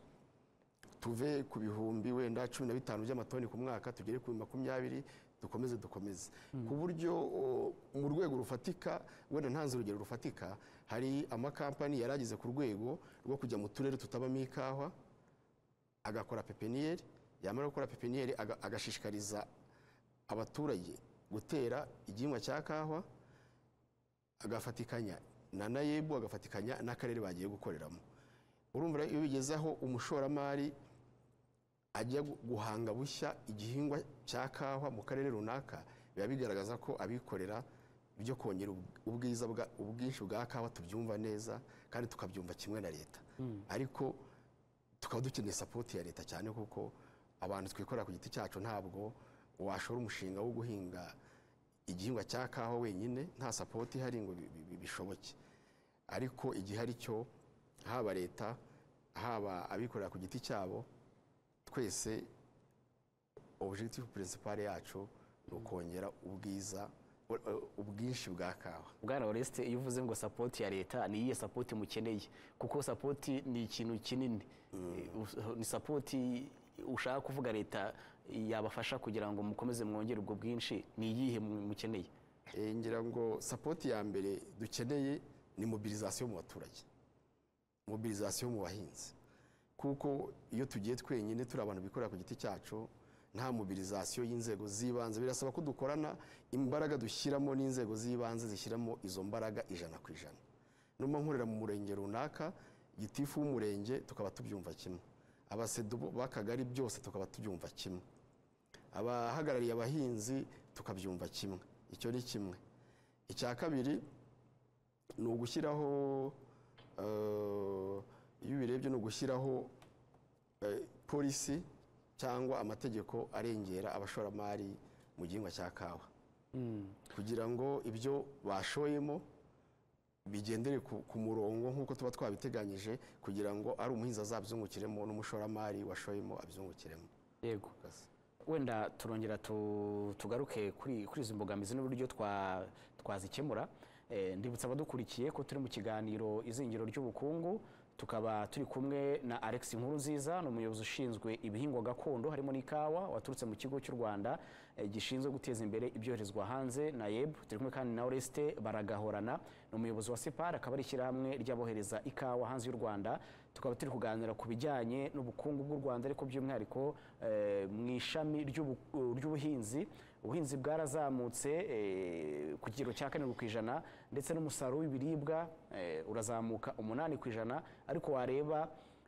tuve ku bihumbi wenda cumi na bitanu by'amatoni ku mwaka tugere ku makumyabiri dukomeze dukomeze ku buryo o, mu rwego rufatika wenda ntanze urugero rufatika hari amakampani yari ageze ku rwego rwo kujya mu turere tutabamo ikawa agakora pepiniyeri yamara gukora pepiniyeri aga- agashishikariza abaturage gutera igihingwa cya kawa agafatikanya na nayebu agafatikanya n'akarere bagiye gukoreramo urumva rero iyo bigezeho umushoramari ajya guhanga bushya igihingwa cya kawa mu karere runaka biba bigaragaza ko abikorera byo kongera ubwiza bwa- ubwinshi bwa kawa tubyumva neza kandi tukabyumva kimwe na leta ariko tukaba dukeneye sapoti ya leta cyane kuko abantu twikorera ku giti cyacu ntabwo washora umushinga wo guhinga igihingwa cya kawa wenyine nta sapoti ihari ngo bi- bi- bi- bishoboke ariko igihe ari cyo haba leta haba abikorera ku giti cyabo twese objectif principal yacu ni ukongera ubwiza u- u- ubwinshi bwa kawa bwana oreste iyo uvuze ngo sapoti ya leta ni iyihe sapoti mukeneye kuko sapoti ni ikintu kinini Eh, us- ni sapoti ushaka kuvuga leta yabafasha kugira ngo mukomeze mwongere ubwo bwinshi ni iyihe mu- mukeneye Eh, ngira ngo sapoti ya mbere dukeneye ni mobilizasiyo mu baturage mobilizasiyo mu bahinzi kuko iyo tugiye twenyine turi abantu bikorera ku giti cyacu nta mobilizasiyo y'inzego z'ibanze birasaba ko dukorana imbaraga dushyiramo n'inzego z'ibanze zishyiramo izo mbaraga ijana ku ijana numa nkorera mu murenge runaka gitifu w'umurenge tukaba tubyumva kimwe abasedu b'akagari byose tukaba tubyumva kimwe abahagarariye abahinzi tukabyumva kimwe icyo ni kimwe icya kabiri ni ugushyiraho eh, iyo ubirebye ni ugushyiraho eh, polisi cyangwa amategeko arengera abashoramari mu gihingwa cya kawa kugira ngo ibyo bashoyemo bigendere ku, ku murongo nk'uko tuba twabiteganyije kugira ngo ari umuhinzi azabyungukiremo n'umushoramari washoyemo abyungukiremo yego wenda turongera tu- tugaruke kuri kuri izi mbogamizi n'uburyo twa- twazikemura Eh, ndibutsa abadukurikiye ko turi mu kiganiro izingiro ry'ubukungu tukaba turi kumwe na alex nkuru nziza ni umuyobozi ushinzwe ibihingwa gakondo harimo n'ikawa waturutse mu kigo cy'u rwanda eh, gishinzwe guteza imbere ibyoherezwa hanze na yeb turi kumwe kandi na oreste baragahorana ni umuyobozi wa separ akaba ari ishyirahamwe ry'abohereza ikawa hanze y'u rwanda tukaba turi kuganira ku bijyanye n'ubukungu bw'u rwanda ariko by'umwihariko eh, mu ishami ry'ubu- ry'ubuhinzi ubuhinzi bwarazamutse eh, ku kigero cya karindwi ku ijana ndetse n'umusaruro w'ibiribwa eh, urazamuka umunani ku ijana ariko wareba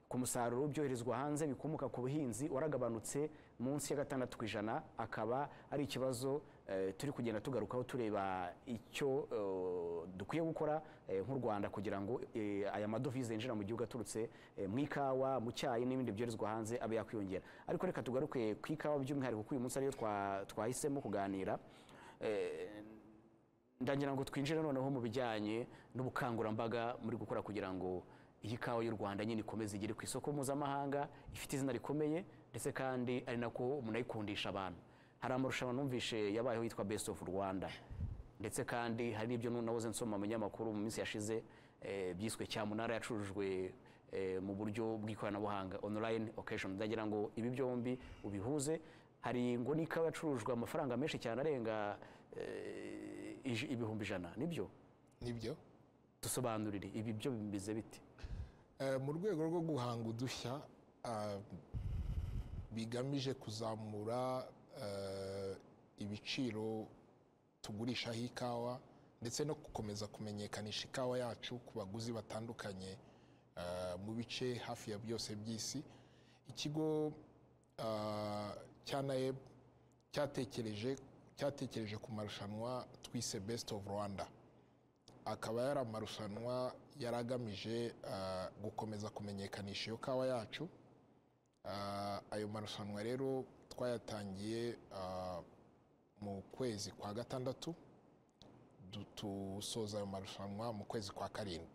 ku musaruro w'ibyoherezwa hanze bikomoka ku buhinzi waragabanutse munsi ya gatandatu ku ijana akaba ari ikibazo eh, turi kugenda tugarukaho tureba icyo eh, dukwiye gukora eh, nk'u rwanda kugira ngo eh, aya madovize yinjira mu gihugu aturutse eh, mu ikawa mu cyayi n'ibindi byoherezwa hanze abe yakwiyongera ariko reka tugaruke ku ikawa by'umwihariko kuko uyu munsi ariyo twa- twahisemo kuganira Eh, ndagira ngo twinjire noneho mu bijyanye n'ubukangurambaga muri gukora kugira ngo iyi kawa y'u rwanda nyine ikomeze igere ku isoko mpuzamahanga ifite izina rikomeye ndetse kandi ari nako munayikundisha abantu hari amarushanwa numvishe yabayeho yitwa best of rwanda ndetse kandi hari n'ibyo nabuze nsoma mu binyamakuru mu minsi yashize eh, byiswe cyamunara yacurujwe eh, mu buryo bw'ikoranabuhanga online occasion ndagira ngo ibi byombi ubihuze hari ngo n'ikawa yacurujwe amafaranga menshi cyane arenga eh, ij- ibihumbi ijana nibyo nibyo dusobanurire ibi byo bimeze bite Eh, mu rwego rwo guhanga udushya ah, bigamije kuzamura eh, ibiciro tugurishaho ikawa ndetse no gukomeza kumenyekanisha ikawa yacu ku baguzi batandukanye eh, mu bice hafi ya byose by'isi ikigo ah, cya naeb cyatekereje cyatekereje ku marushanwa twise best of rwanda akaba yari amarushanwa yari agamije ah, gukomeza kumenyekanisha iyo kawa yacu Ah, ayo marushanwa rero twayatangiye ah, mu kwezi kwa gatandatu du- dusoza ayo marushanwa mu kwezi kwa karindwi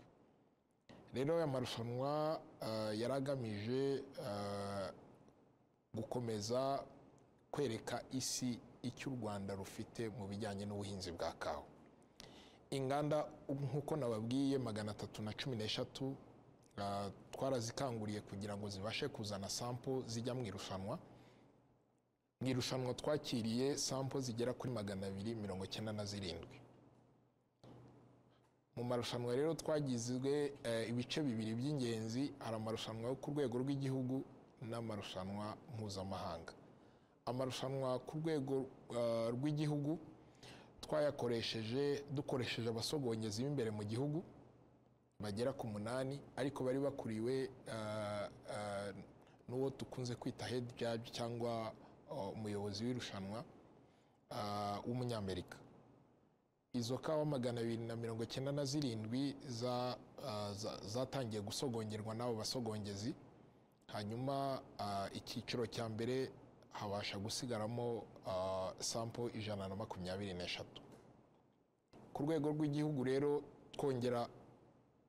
rero aya marushanwa ah, yari agamije ah, gukomeza kwereka isi icyo u rwanda rufite mu bijyanye n'ubuhinzi bwa kawa inganda nk'uko nababwiye magana atatu na cumi n'eshatu ah, twarazikanguriye kugira ngo zibashe kuzana sampo zijya mu irushanwa mu irushanwa twakiriye sampo zigera kuri magana abiri mirongo icyenda na zirindwi mu marushanwa rero twagizwe eh, ibice bibiri by'ingenzi hari amarushanwa yo ku rwego rw'igihugu n'amarushanwa mpuzamahanga amarushanwa ku rwego ah, rw'igihugu twayakoresheje dukoresheje abasogongezi b'imbere mu gihugu bagera ku munani ariko bari bakuriwe ah, ah, n'uwo dukunze kwita head judge cyangwa ah, umuyobozi w'irushanwa ah, w'umunyamerika izo kawa magana abiri na mirongo icyenda na zirindwi za- ah, za- zatangiye gusogongerwa n'abo basogongezi hanyuma ah, icyiciro cya mbere habasha gusigaramo ah, sampo ijana na makumyabiri n'eshatu ku rwego rw'igihugu rero twongera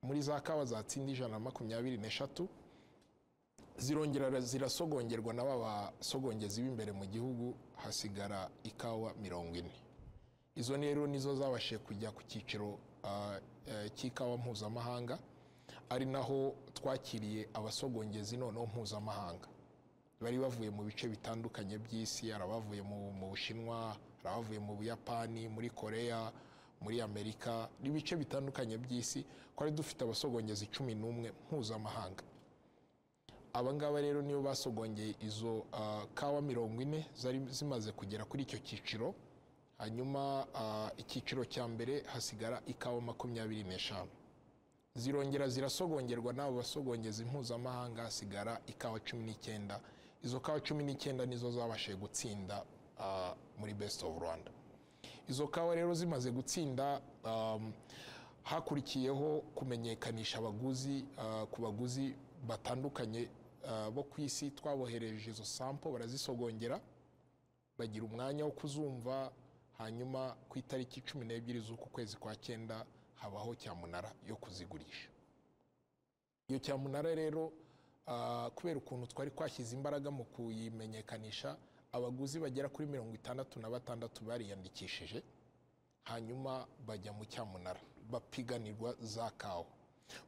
muri za kawa zatsinda ijana na makumyabiri n'eshatu zirongera zirasogongerwa n'aba basogongezi b'imbere mu gihugu hasigara ikawa mirongo ine izo rero nizo zabashije kujya ku cyiciro ah, eh, cy'ikawa mpuzamahanga ari naho twakiriye abasogongezi noneho mpuzamahanga bari bavuye mu bice bitandukanye by'isi hari abavuye mu mu bushinwa hari abavuye mu buyapani muri koreya muri amerika n'ibice bitandukanye by'isi twari dufite abasogongezi cumi n'umwe mpuzamahanga aba ngaba rero nibo basogongeye izo ah, kawa mirongo ine zari zimaze kugera kuri icyo cyiciro hanyuma ah, icyiciro cya mbere hasigara ikawa makumyabiri n'eshanu zirongera zirasogongerwa n'abo basogongezi mpuzamahanga hasigara ikawa cumi n'icyenda izo kawa cumi n'icyenda nizo zabashije gutsinda ah, muri best of rwanda izo kawa rero zimaze gutsinda um, hakurikiyeho kumenyekanisha abaguzi uh, ku baguzi batandukanye uh, bo ku isi twabohereje izo sampo barazisogongera bagira umwanya wo kuzumva hanyuma ku itariki cumi n'ebyiri z'uku kwezi kwa cyenda habaho cyamunara yo kuzigurisha iyo cyamunara rero ah, kubera ukuntu twari twashyize imbaraga mu kuyimenyekanisha abaguzi bagera kuri mirongo itandatu na batandatu bariyandikishije hanyuma bajya mu cyamunara bapiganirwa za kawa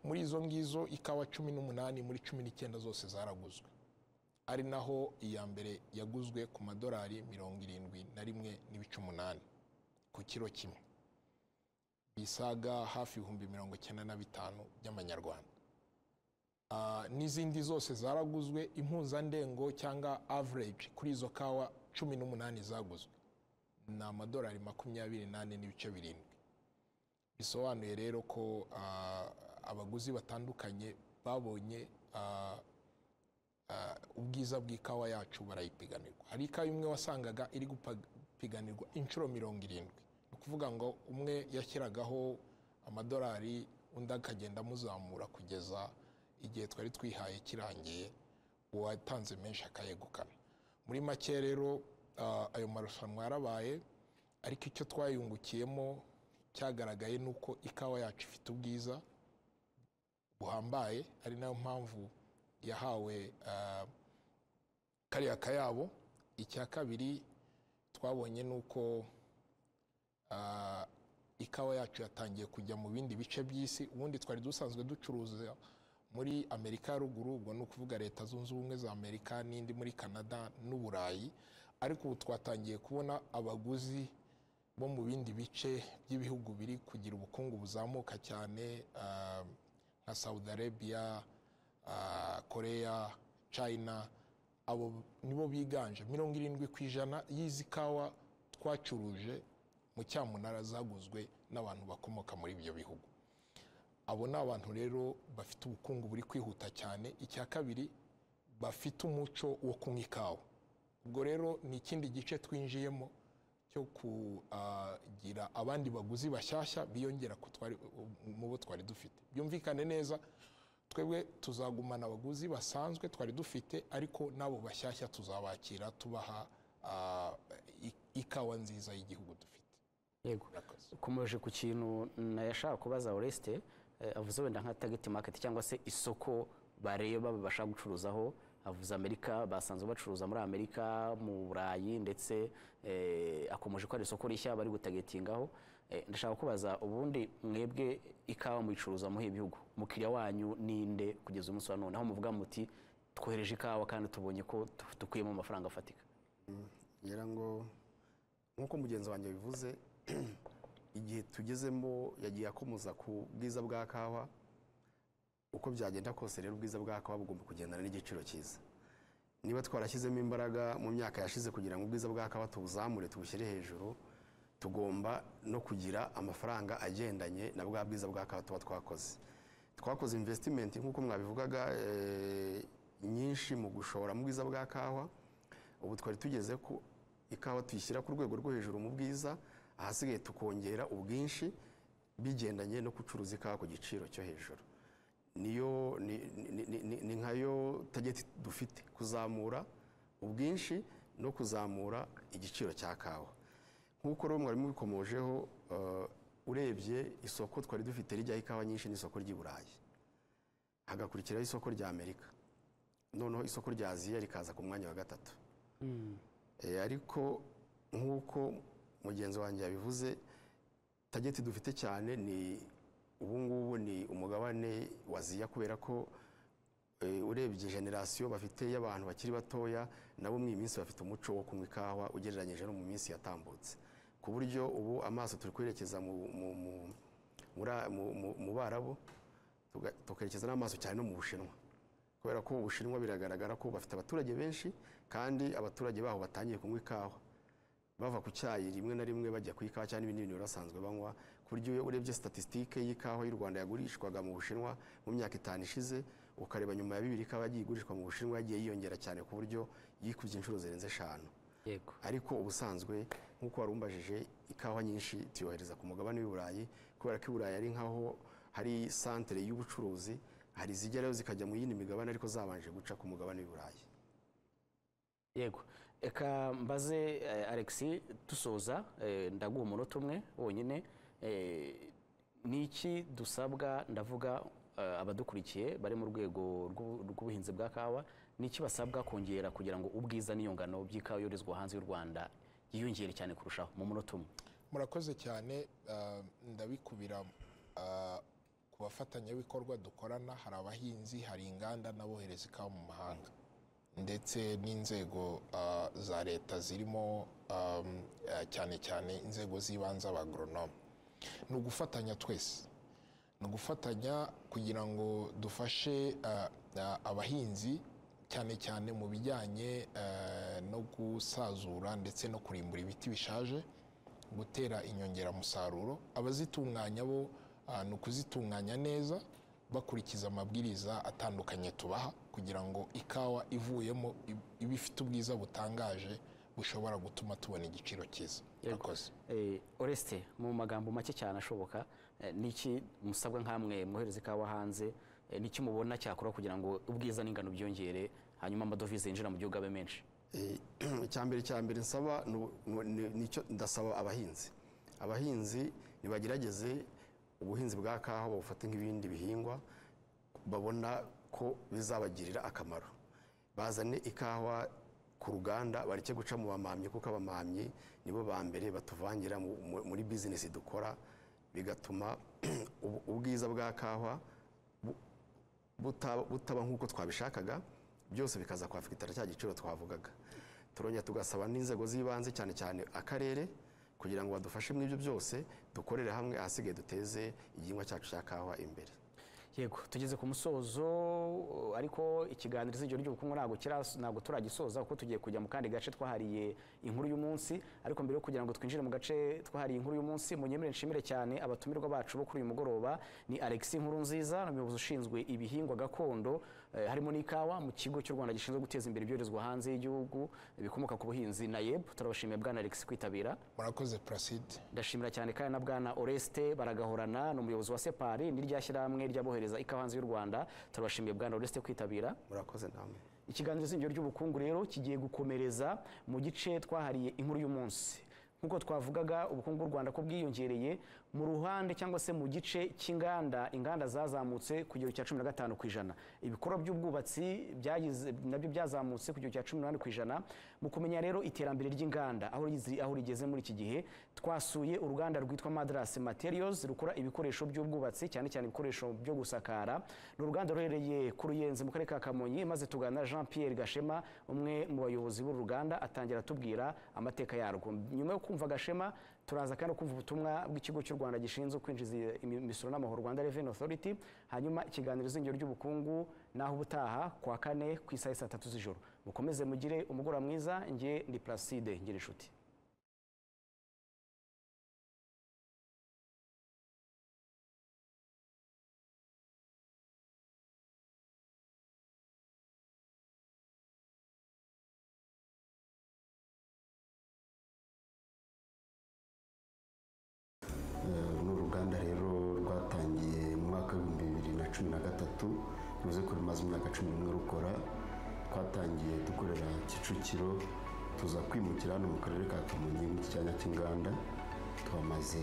muri izo ngizo ikawa cumi n'umunani muri cumi n'icyenda zose zaraguzwe ari naho iya mbere yaguzwe ku madolari mirongo irindwi na rimwe n'ibice umunani ku kiro kimwe bisaga hafi ibihumbi mirongo icyenda na bitanu by'amanyarwanda Ah, n'izindi zose zaraguzwe impuzandengo cyangwa average kuri izo kawa cumi n'umunani zaguzwe ni amadolari makumyabiri n'ane n'ibice birindwi bisobanuye rero ko ah, abaguzi batandukanye babonye ah, ah, ubwiza bw'ikawa yacu barayipiganirwa hari ikawa imwe wasangaga iri gupiganirwa inshuro mirongo irindwi ni ukuvuga ngo umwe yashyiragaho amadolari undi akagenda amuzamura kugeza igihe twari twihaye kirangiye uwatanze menshi akayegukana muri make rero ah, ayo marushanwa yarabaye ariko icyo twayungukiyemo cyagaragaye ni uko ikawa yacu ifite ubwiza buhambaye ari nayo mpamvu yahawe ah, kariya kayabo icya kabiri twabonye ni uko ah, ikawa yacu yatangiye kujya mu bindi bice by'isi ubundi twari dusanzwe ducuruza muri amerika ya ruguru ubwo ni ukuvuga leta zunze ubumwe za amerika n'indi muri canada n'uburayi ariko ubu twatangiye kubona abaguzi bo mu bindi bice by'ibihugu biri kugira ubukungu buzamuka cyane ah, nka saudi arabia ah, koreya china abo nibo biganje mirongo irindwi ku ijana y'izi kawa twacuruje mu cyamunara zaguzwe n'abantu bakomoka muri ibyo bihugu abo ni abantu rero bafite ubukungu buri kwihuta cyane icya kabiri bafite umuco wo kunywa ikawa ubwo rero ni ikindi gice twinjiyemo cyo kugira abandi baguzi bashyashya biyongera ku twari- mu bo twari dufite byumvikane neza twebwe tuzagumana abaguzi basanzwe twari dufite ariko n'abo bashyashya tuzabakira tubaha ah, i- ikawa nziza y'gihugu dufite yego Murakoze. ukomeje ku kintu nayashaka kubaza Oreste eh, avuze wenda nka target market cyangwa se isoko bareba babasha gucuruzaho avuze Amerika basanzwe bacuruza muri Amerika mu Burayi ndetse eh, akomeje ko ari isoko rishya bari gutagetingaho Eh, ndashaka kubaza ubundi mwebwe ikawa muyicuruza muhe ibihugu umukiriya wanyu ninde kugeza umunsi wa none aho muvuga muti twohereje ikawa kandi tubonye ko tu- dukuyemo amafaranga afatika ngira ngo nk'uko mugenzi wanjye bivuze igihe tugezemo yagiye akomoza ku bwiza bwa kawa uko byagenda kose rero ubwiza bwa kawa bugomba kugendana n'igiciro cyiza niba twarashyizemo imbaraga mu myaka yashize kugira ngo ubwiza bwa kawa tubuzamure tubushyire hejuru tugomba no kugira amafaranga agendanye na bwa bwiza bwa kawa tuba twakoze twakoze imvesitimenti nk'uko mwabivugaga eh, nyinshi mu gushora mu bwiza bwa kawa ubu twari tugeze ku ikawa tuyishyira ku rwego rwo hejuru mu bwiza ahasigaye tukongera ubwinshi bigendanye no gucuruza ikawa ku giciro cyo hejuru niyo ni, ni, ni, ni, ni nkayo tageti dufite kuzamura ubwinshi no kuzamura igiciro cya kawa nk'uko rero mwari mubikomojeho eh, urebye isoko twari dufite rijyaho ikawa nyinshi n'isoko ry'i burayi hagakurikiraho isoko rya amerika noneho isoko rya aziya rikaza ku mwanya wa gatatu Eh, ariko nk'uko mugenzi wanjye yabivuze tageti dufite cyane ni ubu ngubu ni umugabane wa aziya kubera ko eh, urebye generasiyo bafite y'abantu bakiri batoya nabo mu iyi minsi bafite umuco wo kunywa ikawa ugereranyije no mu minsi yatambutse ku buryo ubu amaso turi kwerekeza mu- mu- mu- muri- mu- mu- mu barabu tuga- tukerekeza n'amaso cyane no mu bushinwa kubera ko ubushinwa biragaragara ko bafite abaturage benshi kandi abaturage baho batangiye kunywa ikawa bava ku cyayi rimwe na rimwe bajya ku ikawa cyangwa ibindi bintu basanzwe banywa ku buryo iyo urebye statisitike y'ikawa y'u rwanda yagurishwaga mu bushinwa mu myaka itanu ishize ukareba nyuma ya bibiri ikawa yagiye igurishwa mu bushinwa yagiye yiyongera cyane ku buryo yikubye inshuro zirenze eshanu yego ariko ubusanzwe nk'uko wari umbajije ikawa nyinshi tuyohereza ku mugabane w'i burayi kubera ko i burayi ari nk'aho hari santere y'ubucuruzi hari izigerayo zikajya mu yindi migabane ariko zabanje guca ku mugabane w'i burayi yego reka mbaze eh, alex dusoza eh, ndaguha umunota umwe wonyine eh, ni iki dusabwa ndavuga eh, abadukurikiye bari mu rwego rw'u- rw'ubuhinzi bwa kawa ni iki basabwa kongera kugira ngo ubwiza n'iyungano by'ikawa yoherezwa hanze y'u rwanda yiyongere cyane kurushaho mu munota umwe murakoze cyane ah, ndabikubira ah, ku bafatanyabikorwa dukorana hari abahinzi hari inganda n'abohereza ikawa mu mahanga ndetse n'inzego ah, za leta zirimo ah, ah, cyane cyane inzego z'ibanze abagoronome ni ugufatanya twese ni ugufatanya kugira ngo dufashe ah, ah, abahinzi cyane cyane mu bijyanye ah, no gusazura ndetse no kurimbura ibiti bishaje gutera inyongeramusaruro abazitunganya bo ah, ni ukuzitunganya neza bakurikiza amabwiriza atandukanye tubaha kugira ngo ikawa ivuyemo ib- ibe ifite ubwiza butangaje bushobora gutuma tubona igiciro cyiza Yego. Murakoze. Eh, oreste mu magambo make cyane ashoboka eh, ni iki musabwa nk'amwe mwohereza ikawa hanze eh, ni iki mubona cyakora kugira ngo ubwiza n'ingano byiyongere hanyuma amadovize yinjira mu gihugu abe menshi Eh, icyambere cyambere nsaba ni u- ni- ni- nicyo ndasaba abahinzi abahinzi nibagerageze ubuhinzi bwa kawa babufate nk'ibindi bihingwa babona ko bizabagirira akamaro bazane ikawa ku ruganda bareke guca mu bamamyi kuko abamamyi nibo ba mbere batuvangira mu- mu- muri bizinesi dukora bigatuma ubu- ubwiza bwa kawa bu- buta- butaba nk'uko twabishakaga byose bikaza kwafitara cya giciro twavugaga turongera tugasaba n'inzego z'ibanze cyane cyane akarere kugira ngo badufashe muri ibyo byose dukorere hamwe ahasigaye duteze igihingwa cyacu cya kawa imbere yego tugeze ku musozo ariko ikiganiro izingiro ry'ubukungu ntabwo kiras- ntabwo turagisoza kuko tugiye kujya mu kandi gace twahariye inkuru y'umunsi ariko mbere yo kugira ngo twinjire mu gace twahariye inkuru y'umunsi munyemere nshimire cyane abatumirwa bacu bo kuri uyu mugoroba ni alex nkuru nziza umuyobozi ushinzwe ibihingwa gakondo eh, harimo n'ikawa mu kigo cy'u rwanda gishinzwe guteza imbere ibyoherezwa hanze y'igihugu bikomoka ku buhinzi na yeb turabashimiye bwana alex kwitabira murakoze placide ndashimira cyane kandi na bwana oreste baragahorana ni umuyobozi wa separi n'irya shyirahamwe ry'abohereza ikawa hanze y'u rwanda turabashimiye bwana oreste kwitabira murakoze namwe ikiganiro izingiro ry'ubukungu rero kigiye gukomereza mu gice twahariye inkuru y'umunsi nk'uko twavugaga ubukungu bw'u rwanda ko bwiyongereye mu ruhande cyangwa se mu gice cy'inganda inganda zazamutse ku kigero cya cumi na gatanu ku ijana ibikorwa by'ubwubatsi byagize- nabyo byazamutse ku kigero cya cumi n'umunani ku ijana mu kumenya rero iterambere ry'inganda aho rizi- aho rigeze muri iki gihe twasuye uruganda rwitwa madarasi materials rukora ibikoresho by'ubwubatsi cyane cyane ibikoresho byo gusakara ni uruganda ruherereye ku ruyenzi mu karere ka kamonyi maze tuganira na jean pierre gashema umwe mu bayobozi b'uru ruganda atangira atubwira amateka yarwo nyuma yo kumva gashema turaza kandi no kumva ubutumwa bw'ikigo cy'u rwanda gishinzwe kwinjiza imi- imisoro n'amahoro rwanda revenue authority hanyuma ikiganiro izingiro ry'ubukungu naho ubutaha kuwa kane ku isaha ya saa tatu z'ijoro mukomeze mugire umugoroba mwiza njye ndi placide ngira inshuti gatatu bivuze ko bimaze imyaka cumi n'umwe rukora twatangiye dukorera kicukiro tuza kwimukira hano mu karere ka kamonyi mu cyanya cy'inganda tuhamaze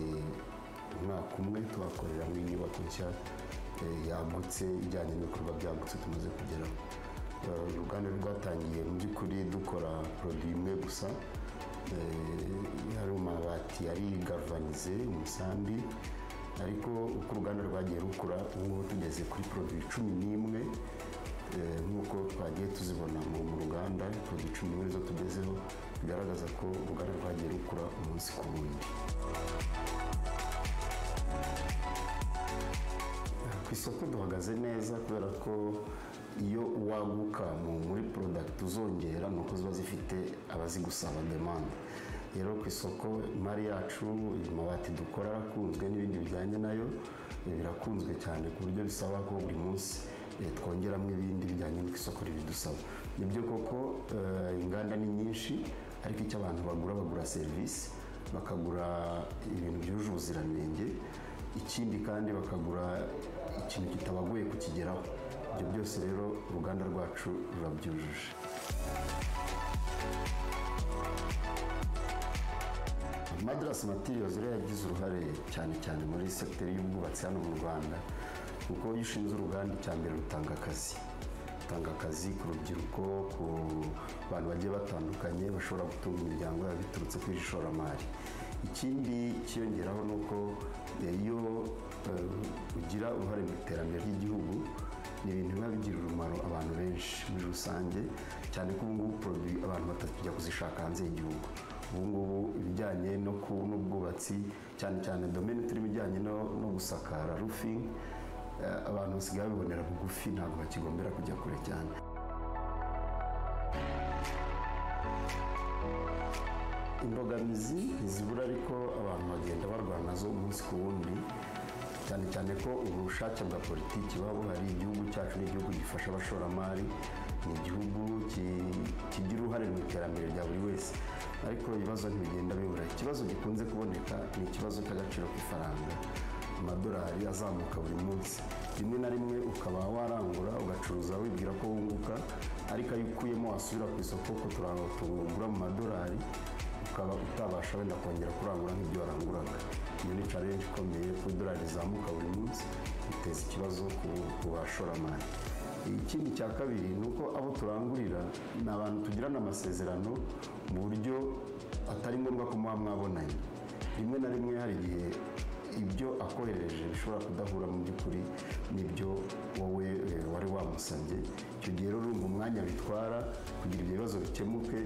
umwaka umwe tuhakorera mu inyubako nshya eh, yagutse ijyanye n'ibikorwa byagutse tumaze kugeraho Eh, uruganda rwatangiye mu by'ukuri dukora poroduwi imwe gusa Eh, hari amabati yari garuvanize umusambi ariko uko uruganda rwagiye rukura ubu ngubu tugeze kuri poroduwi cumi n'imwe Eh, nk'uko twagiye tuzibona mu mu ruganda poroduwi cumi n'imwe nizo tugezeho bigaragaza ko uruganda rwagiye rukura umunsi ku wundi ku isoko duhagaze neza kubera ko iyo waguka mu- muri product uzongera ni uko ziba zifite abazigusaba demande rero ku isoko imari yacu amabati dukora akunzwe n'ibindi bijyanye nayo eh, birakunzwe cyane ku buryo bisaba ko buri munsi eh, twongeramo ibindi bijyanye n'uko isoko ribidusaba ni byo koko eh, inganda ni nyinshi ariko icyo abantu bagura bagura serivisi bakagura ibintu byujuje ubuziranenge ikindi kandi bakagura ikintu kitabagoye kukigeraho ibyo byose rero uruganda rwacu rurabyujuje madarasi matiriyozi rero yagize uruhare cyane cyane muri sekiteri y'ubwubatsi hano mu rwanda kuko iyo ushinze uruganda icya mbere rutanga akazi rutanga akazi ku rubyiruko ku bantu bagiye batandukanye bashobora gutunga imiryango yabo biturutse kuri iri shoramari ikindi cyiyongeraho ni uko eh, iyo eh, ugira uruhare mu iterambere ry'igihugu ni ibintu biba bigirira umumaro abantu benshi muri rusange cyane ko ubu ngubu poroduwi abantu batakijya kuzishaka hanze y'igihugu ubu ngubu ibijyanye no ku n'ubwubatsi cyane cyane domeni turimo ijyanye no, no gusakara rufingi abantu basigaye babibonera bugufi ntabwo bakigombera kujya kure cyane imbogamizi ntizibura ariko abantu bagenda barwana nazo umunsi ku wundi cyane cyane ko ubushake bwa politiki buba buhari igihugu cyacu ni igihugu gifasha abashoramari ni igihugu ki- kigira uruhare mu iterambere rya buri wese ariko ibibazo ntibigenda bibura ikibazo gikunze kuboneka ni ikibazo cy'agaciro k'ifaranga amadolari azamuka buri munsi rimwe na rimwe ukaba warangura ugacuruza wibwira ko wunguka ariko ayo ukuyemo wasubira ku isoko ko turangura mu madolari ukaba utabasha wenda kongera kurangura nk'ibyo waranguraga iyo ni challenge ikomeye ku idolari rizamuka buri munsi biteza ikibazo ku ku bashoramari ikindi cya kabiri ni uko abo turangurira ni abantu tugirana amasezerano mu buryo atari ngombwa ko muba mwabonanye rimwe na rimwe hari igihe ibyo akohereje bishobora kudahura mu by'ukuri n'ibyo wowe eh, wari wamusabye icyo gihe rero urumva umwanya bitwara kugira ibyo bibazo bikemuke